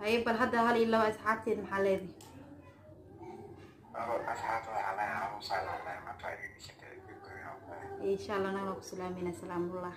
haye bal hadda hal iyo laba asxaabteed maxaa leedahay insha allah nagana ku salaamayna salaamullah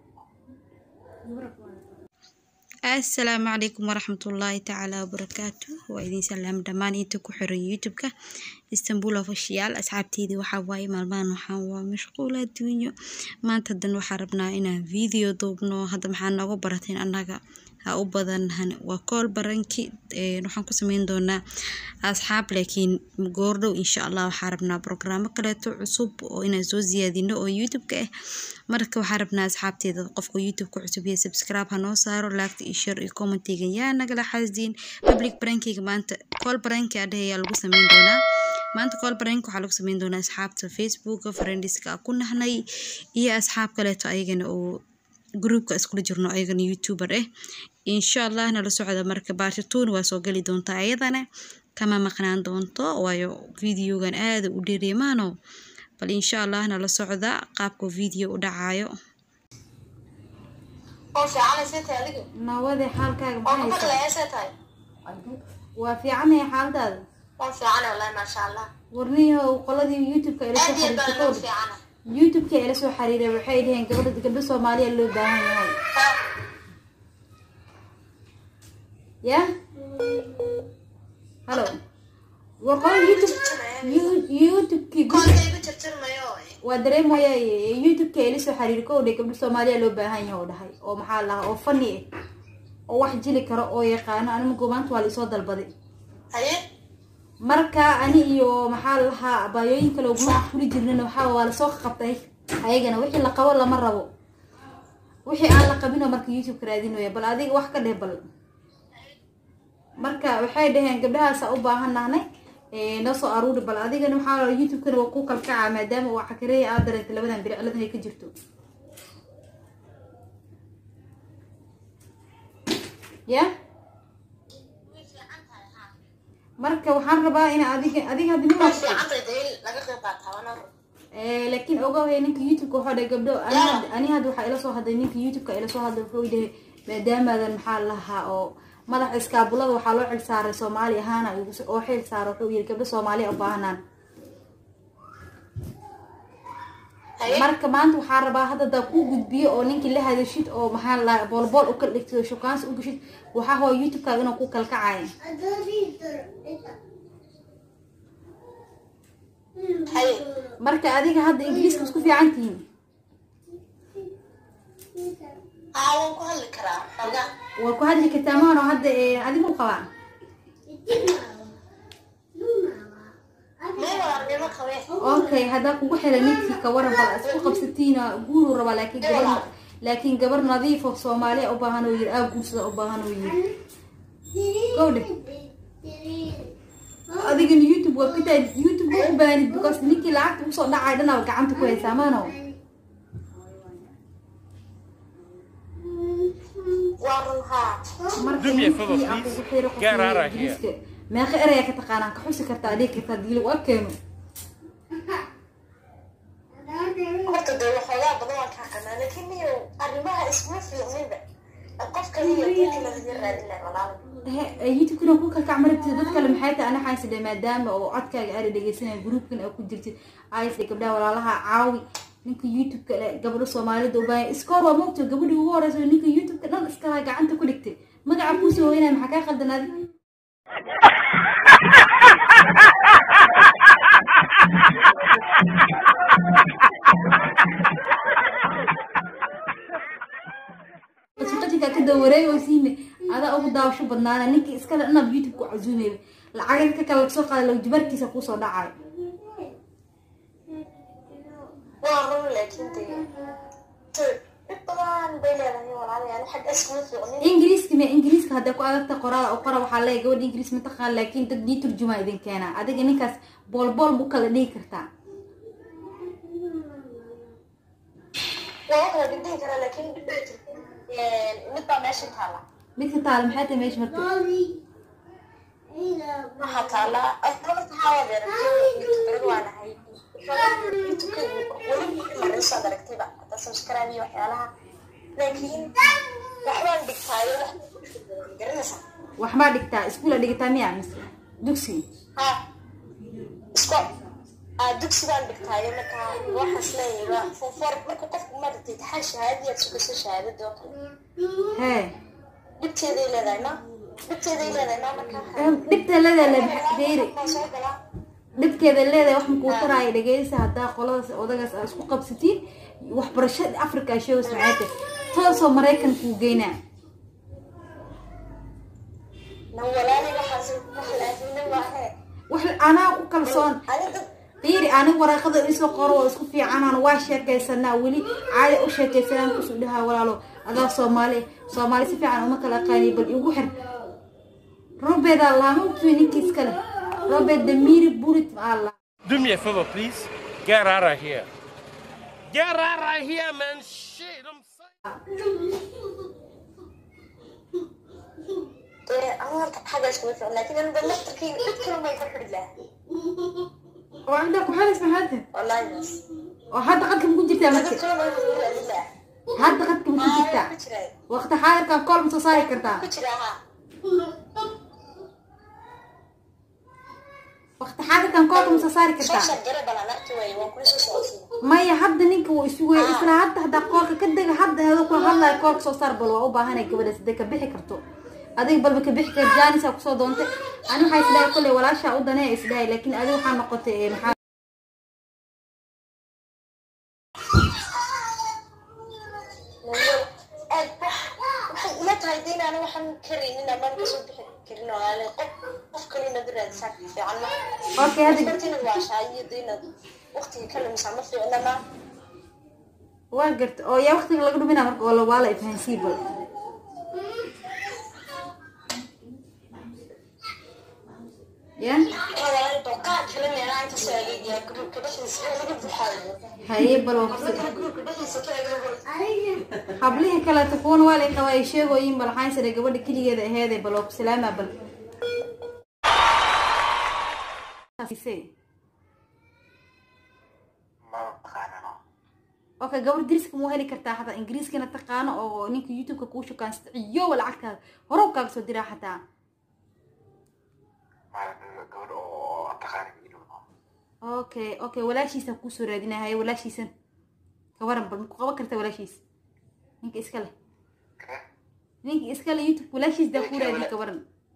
asalaamu calaykum waraxmatullaahi tacaala wabarakaatu waa idin salaam dhammaan inta ku xiran youtube-ka istanbul official asxaabteydii waxaa waaye maalmahan waxaan waa mashquul adduunyo maanta hadan waxaa rabnaa inaan video duubno hadda maxaa nooga barateen annaga ha u badan waa kool baranki waxaan ku sameyn doonaa asxaab laakiin goordhow insha allah waxaa rabnaa brograamo kaleeto cusub oo inaan soo siyaadino oo youtube-ka ah marka waxaa rabnaa asxaabteeda qofka youtube-ka cusub iyo subscribe ha noo saaro laagta iyo share iyo commentiga yaa nagala xaasdiin public brankiga maanta kool baranki adheh ayaa lagu sameyn doonaa maanta kool barank waxaa lagu sameyn doonaa asxaabta facebooka friendiska ku nahnay iyo asxaab kaleeto ayagana oo groupka iskula jirno ayagana youtuber ah insha allah nala socda marka baartituun waa soo geli doontaa ayadana kama maqnaan doonto waayo videogan aada u dheereemaano bal insha allah nala socda qaabka video u dhacayo nawade xaalkaaga waa fiicanaya xaaladaada warniyahow qoladii youtubeka ila soo xariirtay youtubeka ila soo xiriiray waxay dhaheen gabadha gabdho soomaaliya loo baahan yahay ya halo war qolada youtube youtubekii waa dareemaya youtubeka ila soo xiriiray kow dhe gabdho soomaaliya loo baahan yahay oo dhahay oo maxaa lahaa oo fani ah oo wax jili karo oo yaqaano anima goobaanta waa laisoo dalbaday marka ani iyo maxaa lahaa abaayooyin kale oguma fuli jirnin waxaa waa lasoo qabtay ayagana wixii la qabo lama rabo wixii aan la qabinoo marka youtube-ka raadinaya bal adiga wax ka dheh bal marka waxay dhaheen gabdhahaasa u baahan nahnay noo soo aruuri bal adigana waxaa youtube-kana waa ku kalkacaa maadaama uu cakareeya aad dareentay labadan biri ciladan ay ka jirto ya marka waxaan rabaa in adiga adiga hadda laakiin ogahay ninka youtube-ka waxaa dhahay gabdho ani hadda waxaa ila soo hadlay ninka youtube-ka ila soo hadlay wuxuu dhahay maadaamaadan maxaa lahaa oo madaxa iskaabulada waxaa loo xil saaray soomaali ahaana oo xil saara wuxuu yiri gabdho soomaaliya u baahanaan marka maanta waxaa rabaa hadda daa kuu gudbiyo oo ninkii la hadashid oo maxaa la boolbool u kala dhigtid oo shukaansi u gashid waxaa hoo youtube-kaaga inuu ku kalkacaya marka adiga hadda ingiriiska isku fiican tihiin waa ku hadli kartaa maano hadda adigu qabaa okay haddaa kugu xira ninkii kawaran bal isku qabsatiina guuruu rabaa laakiin gabar laakiin gabar nadiifo soomaaliya u baahan oo yiri aa guursada u baahan oo yiri gowdhe adigana youtube waa kataa youtube waa u baahanid because ninkii lacagta usoo dhacay dhanaa gacanta ku haysaa maano meeqa eraya ka taqaanaa ka xusi kartaa dhigi kartaa diili waa keeno youtube-kana ku kalkac marabtid dad kale maxay tahay ana xayside maadaama oo codkaaga aada dhegeysanaya groupkan oo ku jirtid aysde gabdhaha walaalaha caawi ninka youtube-ka gabadho soomaalida u baaya iskoor waa moogto gabadhii ugu horeysa ninka youtube-ka dhan iskala gacanta ku dhigtay magaca kuusoo weynaya maxaa kaa qaldan adi qajinka ka dawareegaysiine adaa ugu daawasho badnaana ninkii iskale dhanab youtube ku casuumaya lacagad ka kale lasoo qaada law jibarkiisa kuusoo dhacayo ingiriiska me ingiriiska hadday ku adagta qoraal qora waxaa leeya gabadha ingiriis mataqaan laakiin dad nii turjumaa idin keenaa adiga ninkaas boolbool bu kala dhigi kartaa midka taala maxay tahay meesha marka waxaa taala youtube-ka aragtayba hada subscribe iyo waxyaalaha laakiin waxbaan dhigtaayo garanaysaa wax maa dhigtaa iskuula dhigataa miya mise dugsi ha isku aa dugsigaan dhigtaayo markaa waxaas leeyahay fofor marka qofku maaragtay taxaa shahaadadiyaad sugayso shahaadada oo kale hee dhibteeday leedahay ma dhibteeday leedahay ma markaa dhibta leedahay fiiri Waa soo galaa dhibkeeda leedahay wax makuu taraayo dhegeysa haddaa qoladaas odagaas aa isku qabsatiin waxbarashada africa shows macaate toosoo maraykan kuu geynaa na walaali waxaas wax laafina maahe wax anaa ku kalsoon ani dad fiiri aniga waraaqada isoo qoro oo isku fiicanaan waa sheekaysanaa weli caadi u sheekaysanaan kusuu dhahaa walaalo adaa soomaali soomaali si fiican uma kala aqaaniy bal igu xir robeedaa laama ogtuy ninkiis kale robeed damiiri burit aa la Do me a favor, please. Get out of here. Get out of here, man. Shit, I'm saying. dee ama horta xagga iskuma ficin laakiin aniga laftarkayga cid kale may ku xidhi lahaa oo intaa ku xelis maxaad wallaahi bas oo hadda qadka ma ku jirtaa dad marka kale may ku raadin lahaa hadda qadka ma ku jirtaa ku jiraa waqti xaadirkaa kool ma soo saari kartaa ku jiraa ha waqti xaadirkan koolka ma soo saari soo kartaa shargare balan arki waaye waan kula soo socodsiina maya hadda ninka wuu isu weey isla hadda haddaa koolka ka dega hadda hada kula hadlaayo koolka soo saar bal waa u baahanay gabadha sidee ka bixi karto adiga balba ka bixi kar jaanisaa kusoo doontay ani waxaa isdhahay kolley walaashaa u danee isdhahay laakiin adiga waxaa noqotay ee, maxaa aad waxay ila tahay de inaana waxaan karaynin amaan kasoo bixi karin oo aale qof qof kale inaad u raadisaa ka fiican ma okay hadda qofkanti inaad waashaa iyo de inaad waqtiga ka lumisaa ma fiicna ma waa garta oo yaa waqtiga laga dhuminaa marka oo la- waa la ifahansii bal ya walaal balqaad kale meelaha inta soo adeegaya gurubka dhexdiisa ee laga buuxaayo haye bal waa kusi gurubka dhexdiisa ka eega hablihii kaleeto kuwana waa lay qabaa ay sheegooyin bal waxaan sare gabadha keligeeda aheedee bal waa ku salaamaa bal okay gabar diriska ma heli kartaa xataa ingiriiskana taqaano oo ninka youtube-ka kuu shukaansta ciyowa lacagtaada hore u kaaga soo diraa xataa okay okay walaashiisa kuusoo raadinaya walaashiisan gabaran bal maku qaban karta walaashiis ninka iska leh ninka iska leh youtube walaashiis daa kuu raadiya gabaran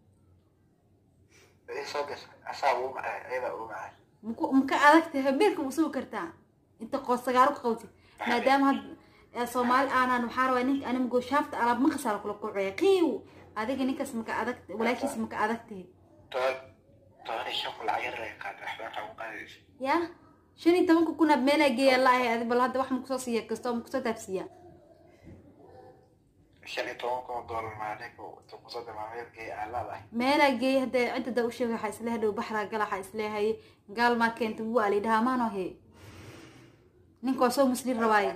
maku maka adagta habeerka ma sugi kartaa inta qoos sagaaro ka qabtid maadaama had ee soomaali aanan waxaa rabaa ninka anima gooshaafta alaab maqasaa kula kucaya qiiw adiga ninkaas maka adag walaashiis maka adagtahay ya shan iyo tobanka kun ab meelaa geeya la ahay adi bal hadda wax makusoo siiya kastoo makusoo taabsiiya meelaa geeya hadda cidda da u sheegay waxaa isleehay dhow baxraa gala waxaa isleehay gaal maa keenta buu ali dhahaa maano he ninka waa soo muslim rabaaye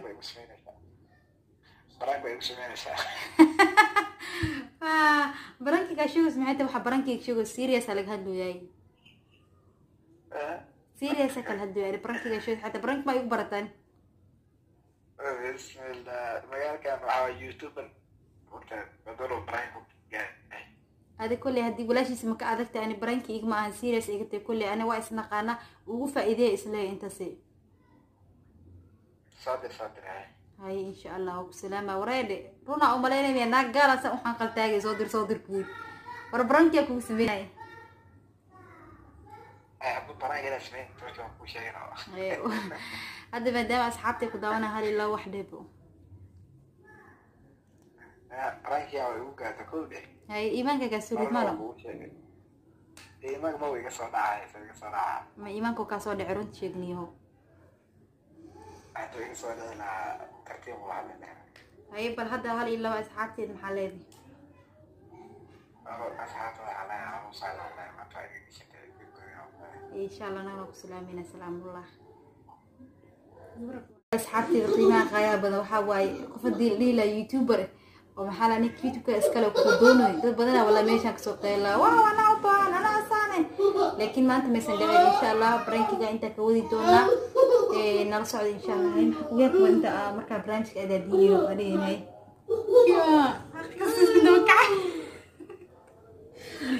Ah, barankiga sheegos maxay tahay waxaa barankiga sheegos seriousa laga hadlooyaay seriousa kala hadlooyaay barankiga sheegos xataa baranki ma igu barataan adi kolley haddii walaashiisa maka adagta ani baranki igma ahan serious iga tahay kolley ani waa isnaqaana ugu faa'iideya isleeya intaasi haye insha allah waa ku salaama wareedhe runaa umalaynaya naag gaalaasa waxaan qaltaagay soo dir soo dir kuud war barankiyaa kugu sameynaya Haye, hadda maadaama asxaabtay ku daawana hal ilaa wax dheebo haye iimaanka kaa surid malo ma iimaanka kaa soo dhece runta sheegniyaho haye bal hadda hal iyo laba asxaabteed maxaa leedahay insha allah nagana ku salaamayna salaamullah asxaabteeda qiimaha qaayaa badan waxaa waaye qof haddii la dhihi lahaa youtuber oo maxaa la ninka youtubeka iskale ku doonayo dad badanaa wala meeshaan kasoo qeylaa waaw anaa u baahan anaa asaane laakiin maanta maysan dhicin insha allah barankiga intaa ka wadi doonaa ee, nala socda insha allah Hay, maxaa kugu yaabka inta aa markaa barnaamijka adaadiinayo adhiganay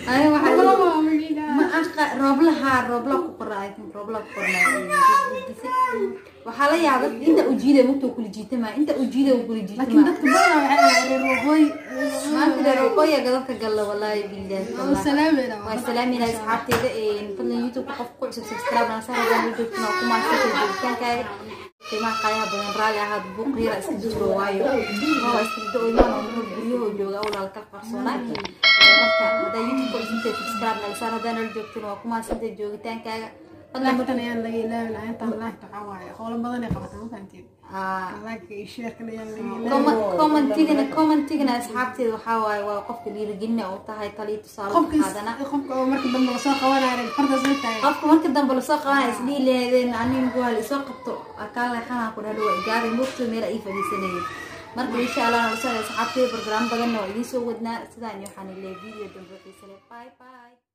aniga waxaa Roobla ii- waa magciida. ma aqa rooblaha roobla ku qoraa I think roobla ku qornaa waxaa la yaabay inta ujiida mugta kula jiitama inta ujiida kula laakiin jiitama dadka badanaa waxay ahayd reer waqooyi maanta dheer waqooyiga gadabka galla walaahi billahi oo tallahi. salaamayna waa salaaminaa asxaabteyda fadlan youtube qof ku cusub subscribe na soo hadaan la joogtana waa ku maasanta joogitaankaaga qiimaha qaayaha badan raalli ahaad buuq yara iska jiro waayo waa iska jiro imaan oo nuur guryaho jooga awlaal ka qarsoonaa marka haddaa youtube ku cusubtay subscribe naga saar haddaan la joogtana waa ku maasanta joogitaankaaga fadlan laagtan ayaan laga ilaawi lahaa intaan laagta waxaa waaye howlo badan ay qabataa ma fahanteen Ah, laagka iyo sheerkan ayaan laga ilaawi comment- commentigana commentigana asxaabteeda waxaa waaye waa qofka dhiirigelina u tahay taliyo tusaale ka qaadana qofka qofka oo marka dambe lasoo qabanaya fartaas la taagan qofka marka dambe lasoo qabanaya isdhihi lahaydeen anigu waa laisoo qabto kaa leexanaa ku dhalo waa igaaray mugto meel ay fadhiisanayeen marka insha allah nalasoo asxaabteeda barnaam badanna waa idiin soo wadnaa sidaan iyo waxaan leeyahay video dambe xiise leh bye bye